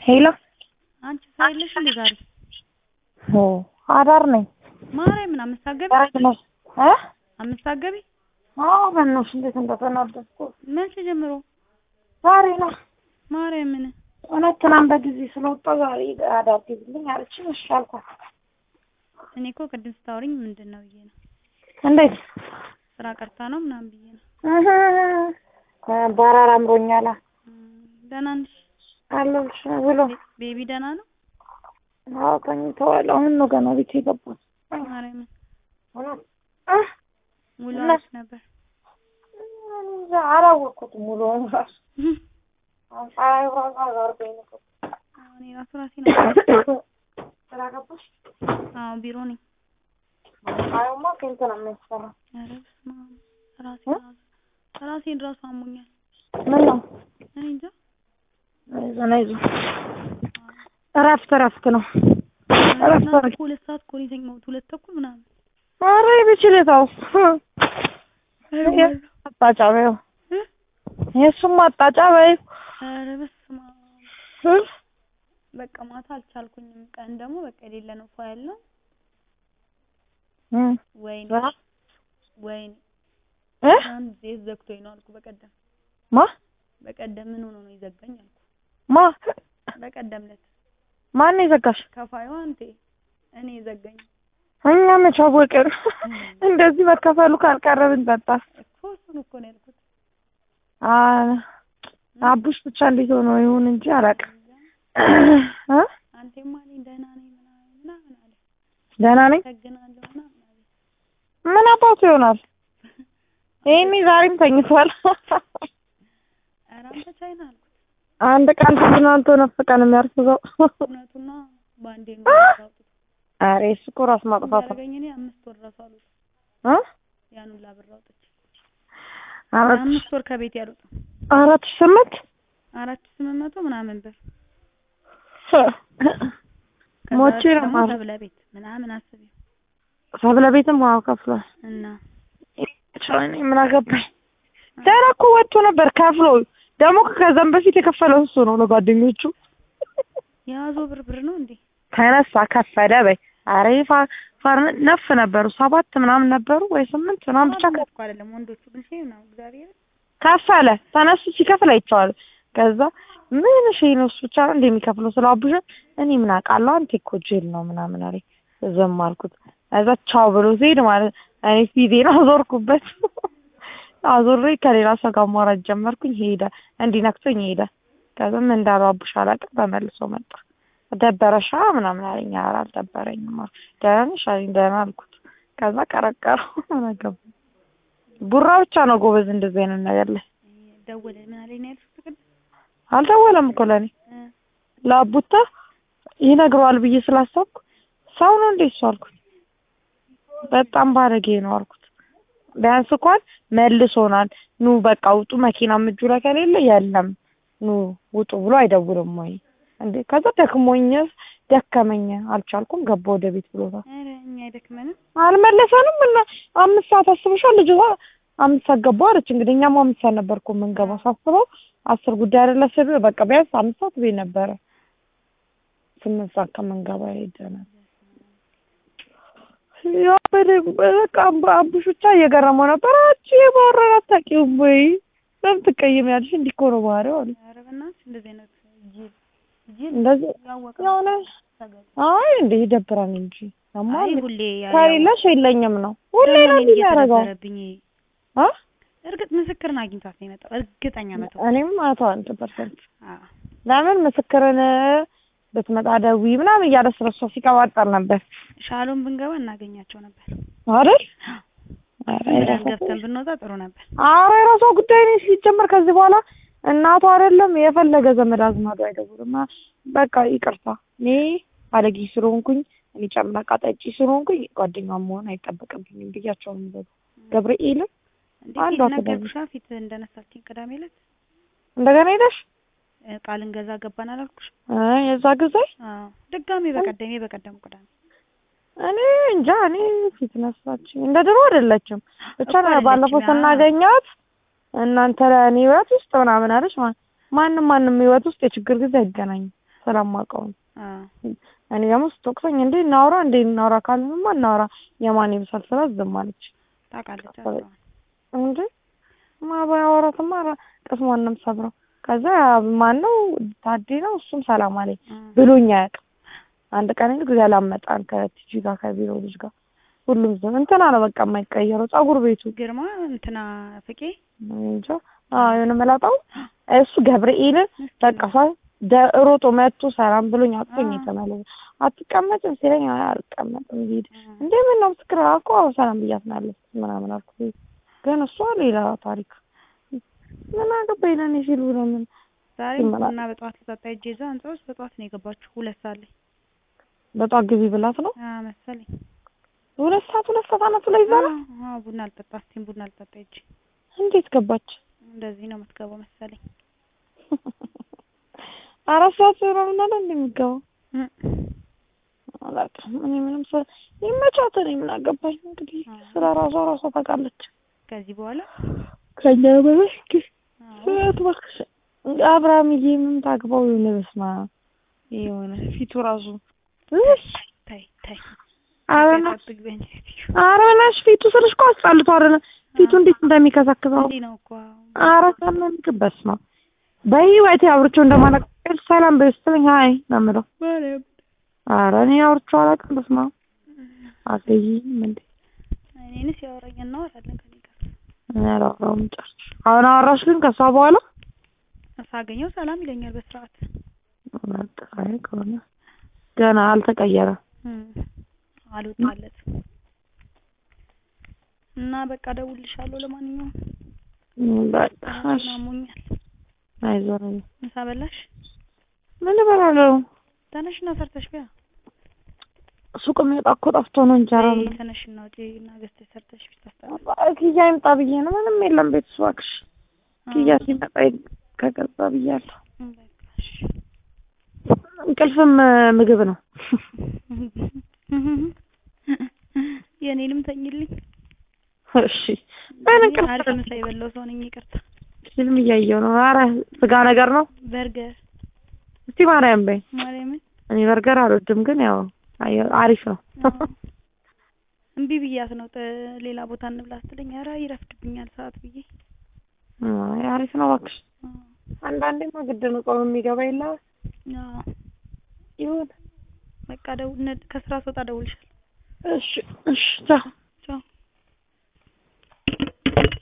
ሄሎ አንቺ ስራ የለሽ እንዴ ዛሬ? ኦ አዳር ነኝ። ማርያምን አምስት አትገቢ ነሽ እ አምስት አትገቢ? አዎ በእናትሽ እንዴት እንደተናደድኩ መቼ ጀምሮ? ዛሬ ነው። ማርያምን እውነት ትናንት በጊዜ ስለወጣሁ ዛሬ አዳር ግቢልኝ አለችኝ። እሺ አልኳት። እኔ እኮ ቅድም ስታወሪኝ ምንድን ነው ብዬ ነው እንዴት ስራ ቀርታ ነው ምናምን ብዬ ነው። እህ በራራ አምሮኛል እም፣ ደህና ነሽ? አለሁልሽ ብሎ ቤ- ቤቢ ደህና ነው? አዎ ተኝተዋል። አሁን ነው ገና ቤት የገባሁት። ማርያምን እውነት እ ውሎ እና- አሪፍ ነበር። እንጃ አላወቅኩትም ሙሉውን እራሱ አሁን ፀሐዩ ራሱ አዛርጎኝ ነው። እኔ ራሱ ራሴ ነው። ስራ ገባሽ? አዎ ቢሮ ነኝ። ፀሐዩማ ስንት ነው የሚያስፈራው? ኧረ በስመ አብ ራሴን ራሱ ራሴን ራሱ አሞኛል። ምን ነው እኔ እንጃ አይዞን አይዞን እረፍት እረፍት ነው። እረፍት ትናንት አድርጊ። እኮ ሁለት ሰዓት እኮ ነው የተኛሁት ሁለት ተኩል ምናምን ኧረ በችለታው አጣጫ በይው እ? የእሱም አጣጫ በይው ኧረ በስመ አብ እ? በቃ ማታ አልቻልኩኝም። ቀን ደግሞ በቃ የሌለ ነው ፏ ያለው እ? ወይኔ ራ- ወይኔ እ? አንድ ዜት ዘግቶኝ ነው አልኩ። በቀደም ማ በቀደም ምን ሆኖ ነው ይዘጋኝ አልኩ። ማ በቀደም ዕለት ማን ነው የዘጋሽ? ከፋዩ አንቴ እኔ ዘጋኝ እኛ መች አወቅን? እንደዚህ መከፈሉ ካልቀረ ብንጠጣ እኮ እሱን እኮ ነው ያልኩት። አ አቡሽ ብቻ እንዴት ሆኖ ይሁን እንጂ አላውቅም። እ? አንቴማ እኔ ደህና ነኝ ምናምን ምናምን አለ። ደህና ነኝ። አመሰግናለሁ ምናምን አለ። ምን አባቱ ይሆናል? ይሄኔ ዛሬም ተኝቷል። ኧረ አንተ ቻይና አልኩት። አንድ ቀን ተዝናንቶ ነፍ ቀን የሚያርፍዘው እውነቱና በአንዴ ነው ያወጡት። ኧረ እሱ እኮ ራስ ማጥፋት ነው። ያደረገኝ እኔ አምስት ወር ራሱ አሉት እ? ያን ሁላ ብር አውጥቼ አራት አምስት ወር ከቤት ያሉት አራት ሺህ ስምንት አራት ሺህ ስምንት መቶ ምናምን ብር ከዛ ሞቼ ነው ደግሞ ማለት ሰብለ ቤት ምናምን አስቢ ሰብለ ቤትም ዋው ከፍሏል። እና እኔ ምን አገባኝ። ደህና እኮ ወጥቶ ነበር ከፍሎ ደግሞ ከዛም በፊት የከፈለው እሱ ነው ለጓደኞቹ የያዘው ብር ብር ነው እንዴ? ተነሳ ከፈለ በይ አሬ ፋ ፋር ነፍ ነበሩ ሰባት ምናምን ነበሩ ወይ ስምንት ምናምን ብቻ ብቻ እኮ አይደለም ወንዶቹ ግን ሼም ነው እግዚአብሔር ከፈለ ተነሱ ሲከፍል አይቼዋለሁ። ከዛ ምን ሺ ነው እሱ ብቻ ነው እንደሚከፍለው ስለ አቡሽ እኔ ምን አውቃለሁ አንተ እኮ ጅል ነው ምናምን አለኝ። ዝም አልኩት። ከዛ ቻው ብሎ ሲሄድ ማለት እኔ ፊቴን አዞርኩበት። አዞሬ ከሌላ ሰው ጋር ማውራት ጀመርኩኝ። ሄደ እንዲህ ነክቶኝ ሄደ። ከዛ ምን እንዳለው አቡሽ አላውቅም። ተመልሶ መጣ። ደበረሻ ምናምን አለኝ። ኧረ አልደበረኝም አልኩት። ደህና ነሽ አለኝ። ደህና አልኩት። ከዛ ቀረቀረው ምን አገባኝ። ቡራ ብቻ ነው ጎበዝ እንደዚህ አይነት ነገር ላይ ደወለ ምን አለኝ ነው ያልኩት ቅድም አልደወለም እኮ ለእኔ እ ለአቡታ ይነግረዋል ብዬ ስላሰብኩ ሰው ነው እንዴ እሱ አልኩት። በጣም ባለጌ ነው አልኩት። ቢያንስ እንኳን መልሶናል። ኑ በቃ ውጡ፣ መኪናም እጁ ላይ ከሌለ የለም ኑ ውጡ ብሎ አይደውልም ወይ እንዴ? ከዛ ደክሞኝ ደከመኝ አልቻልኩም ገባ ወደ ቤት ብሎታል። ኧረ እኛ አይደክመንም አልመለሰንም እና አምስት ሰዓት አስበሻል ልጅ አምስት ሰዓት ገባሁ አለች። እንግዲህ እኛም አምስት ሰዓት ነበር እኮ የምንገባው ሳስበው አስር ጉዳይ አይደለ ስል በቃ ቢያንስ አምስት ሰዓት ቤት ነበረ። ስምንት ሰዓት ከምንገባ ሄደናል። ያው በደንብ በቃ አቡ- አቡሽ ብቻ እየገረመው ነበር። አንቺ የባህርን አታውቂውም ወይ ለምን ትቀይሚያለሽ? እንዲህ እኮ ነው ባህሪው አለ። ኧረ በእናትሽ እንደዚህ አይነት ጅል ጅል እንደዚህ ያወቀ የሆነ ሰገድ አይ እንደ ይደብራል እንጂ አማ አይ ሁሌ ያ- ከሌለሽ የለኝም ነው ሁሌ ደግሞ ነው እኔን የሚያደርገው እየተደበረብኝ አ እርግጥ ምስክርን አግኝቷት ነው የመጣው እርግጠኛ መቶ እኔም መቶ አንድ ፐርሰንት አዎ ለምን ምስክርን ብትመጣ ደውዪ ምናምን እያለ ስለሷ ሲቀባጠር ነበር ሻሎም ብንገባ እናገኛቸው ነበር አይደል? ብለን ገብተን ብንወጣ ጥሩ ነበር ኧረ የራሷ ጉዳይ ነው ሲጀመር። ከዚህ በኋላ እናቷ አይደለም የፈለገ ዘመድ አዝማዱ አይደውልም። አ- በቃ ይቅርታ እኔ ባለጌ ስለሆንኩኝ እኔ ጨምላቃ ጠጪ ስለሆንኩኝ ጓደኛዋ መሆን አይጠበቅብኝም ብያቸው ነው የሚዘጉ ገብርኤልን እንዴ አንዷ ፊት ትደውል። ነገርኩሻ ፊት እንደነሳችኝ ቅዳሜ ዕለት እንደገና ሄደሽ እ ቃል እንገዛ ገባን አላልኩሽ እ የዛ ጊዜ አዎ ድጋሜ በቀደም በቀደም ቅዳሜ እኔ እንጃ እኔ ፊት ነሳችኝ። እንደ ድሮ አይደለችም። ብቻ እኮ አይደለችም፣ ባለፈው ያ- ስናገኛት እናንተ ለእኔ ህይወት ውስጥ ምናምን አለች። ማ- ማንም ማንም ህይወት ውስጥ የችግር ጊዜ አይገናኝም። ስለማውቀው ነው። አዎ እኔ ደግሞ ስትወቅሰኝ እንዴ እናውራ እንዴ እናውራ ካልንማ እናውራ የማን ይብሳል ስላት ዝም አለች። ታውቃለች ከዛ- አዎ እንዴ ማባያወራትማ ቅስሟን ነው የምሰብረው። ከዛ ማን ነው ታዴ ነው እሱም ሰላም አለኝ ብሎኝ አያውቅም። አንድ ቀን ግን ጊዜ አላመጣን ከቲጂ ጋር ከቢሮ ልጅ ጋር ሁሉም ዝም እንትና ነው በቃ የማይቀየረው ጸጉር ቤቱ ግርማ እንትና ፍቄ እንጃ አዎ የሆነ መላጣው እሱ ገብርኤልን በቃ ሳ ደ- ሮጦ መጥቶ ሰላም ብሎኝ አቅፎኝ አዎ። የተመለሰ አትቀመጭም ሲለኝ አይ አልቀመጥም ሂድ እንዴ ምን ነው ምስክር አልኩ አዎ ሰላም ብያት ነው ያለችት ምናምን አልኩት ግን እሷ ሌላ ታሪክ ምን አገባኝ ለእኔ ሲሉ ነው ምን ዛሬ ይመላል። ቡና በጠዋት ልጠጣ ሄጄ እዛ ህንጻ ውስጥ በጠዋት ነው የገባችሁ ሁለት ሰዓት ላይ በጧት ግቢ ብላት ነው አዎ መሰለኝ ሁለት ሰዓት ሁለት ሰዓት አናቱ ላይ ይዛላ አዎ አዎ ቡና ልጠጣ እስቲም ቡና ልጠጣ ሄጄ እንዴት ገባች እንደዚህ ነው የምትገባው መሰለኝ አራት ሰዓት ምናምን አለ እንደሚገባው እም። አላውቅም እኔ ምንም ስለ ይመቻት እኔ ምን አገባኝ እንግዲህ አዎ። ስለ ራሷ ራሷ ታውቃለች ከዚህ በኋላ ከኛ በላይ እንግዲህ አዎ ስርዓት እባክሽ አብርሃምዬ ምን ታግባው የሆነ በስመ አብ የሆነ ፊቱ ራሱ እሽ ታይ ታይ ኧረ ና- ጠብቅ በእንጂ ኧረ በእናትሽ ፊቱ ስልሽ እኮ አስጠልቷል ፊቱ እንዴት እንደሚከሰክሰው እንዲህ ነው እኮ ኧረ ታመምክ በስመ አብ በህይወቴ አውርቼው እንደማላውቅ ሰላም በይው ስትለኝ ሀይ ነው የምለው ማርያም ኧረ እኔ አውርቼው አላውቅም በስመ አብ አትይኝም እንዴ እኔንስ ያወራኝ እናወራለን ከኔ ጋር እኔ አላወራሁም ጨርሽ አሁን አወራሽ ግን ከሷ በኋላ ሳገኘው ሰላም ይለኛል በስርዓት በቃ አይ ከሆነ ገና አልተቀየረም እም። አልወጣለትም እና በቃ እደውልልሻለሁ ለማንኛውም እም፣ በቃ እሺ ራሴን አሞኛል አይዞህ ምሳ በላሽ ምን እበላለሁ ተነሽና ሰርተሽ ቢያ ሱቅ የሚወጣ እኮ ጠፍቶ ነው እንጀራ በይ ተነሽና ውጪ እና ገዝተሽ ሰርተሽ ብታስጠላ ኪያ ይምጣ ብዬ ነው ምንም የለም ቤት ውስጥ እባክሽ ኪያ ሲመጣ ይ- ከገዛ ብያለሁ በቃ እሺ እንቅልፍም እ፣ ምግብ ነው የእኔንም ተኝልኝ እሺ ምን እኔ እንቅልፍ አሪፍ ምሳ የበላው ሰው ነኝ ይቅርታ ፊልም እያየሁ ነው ኧረ ስጋ ነገር ነው በርገር እስቲ ማርያም በይ ማርያምን እኔ በርገር አልወድም ግን ያው አየ- አሪፍ ነው አዎ። እምቢ ብያት ነው ጥ- ሌላ ቦታ እንብላ ስትለኝ ኧረ ይረፍድብኛል ሰዓት ብዬ አይ አሪፍ ነው እባክሽ አዎ። አንዳንዴማ ግድ ነው ጾም የሚገባ የለ አዎ። ይሁን በቃ ደው- ነ- ከስራ ስወጣ እደውልልሻለሁ እሺ እሺ ቻው